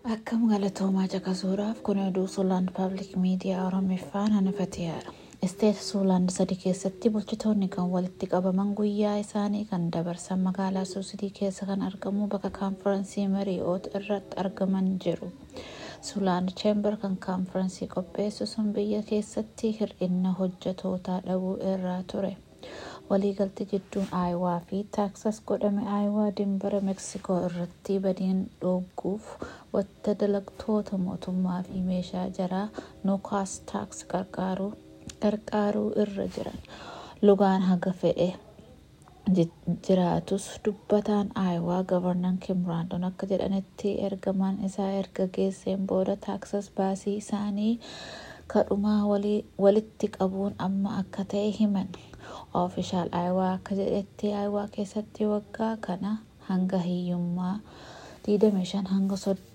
Akkam galatoomaa caqasuudhaaf kun oduu Suuland Paablik Miidiyaa Oromiffaan hanafateedha. Isteet Suuland sadi keessatti bulchitoonni kan walitti qabaman guyyaa isaanii kan dabarsan magaalaa Suusidii keessa kan argamu bakka kaanfiraansii Marii'oot irratti argaman jiru. Suuland Cheembar kan kaanfiraansii qopheessu sun biyya keessatti hir'ina hojjetootaa dhabuu irraa ture. waliigaltee jidduun aayawaa fi taaksas godhame aayawaa dimbara meeksikoo irratti badiin dhooguuf wata dalagtoota mootummaa fi meeshaa jaraa nuukaas taaks qarqaaruu irra jiran lugaan haga fedhe jiraatus dubbataan aayawaa gavarnan kim raandoon akka jedhanitti ergamaan isaa erga geesseen booda taaksas baasii isaanii kadhumaa walitti qabuun amma akka ta'e himan. Oofishaal Aayawaa akka jedhetti Aayawaa keessatti waggaa kana hanga hiyyummaa 25 hanga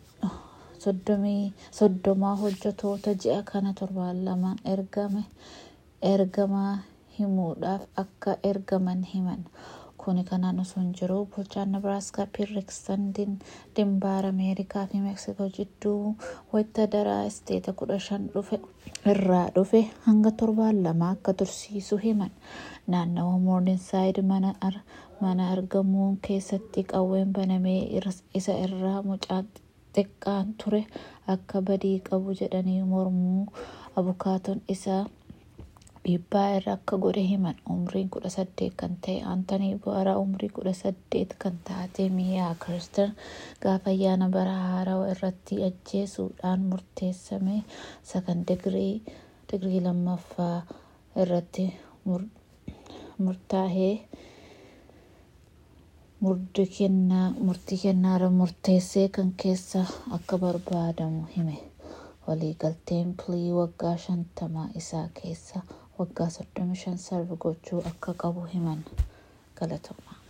30 hojjetoota ji'a kana torbaan lamaan ergamaa himuudhaaf akka ergaman himan. Kuni kanaan osoo hin jiru bulchaan Nebraaskaa Pirriiksan dimbaara Ameerikaa fi Meeksikoo jidduu wayita daraa isteeta kudha shan irraa dhufe hanga torbaan lama akka tursiisu himan. Naannawa Moorninsaayid mana argamuun keessatti qawween banamee isa irraa mucaa xiqqaan ture akka badii qabu jedhanii mormuu abukaatoon isaa dhiibbaa irra akka godhe himan umriin kudha saddeet kan ta'e aantanii bu'aaraa umrii kudha saddeet kan taate miyaa kiristan gaafa ayyaana bara haarawaa irratti ajjeesuudhaan murteessame sakan digirii lammaffaa irratti murtaahee murtii kennaara murteessee kan keessa akka barbaadamu hime waliigalteen pilii waggaa shantamaa isaa keessa waggaa 35 sarba gochuu akka qabu himan galatoomaa.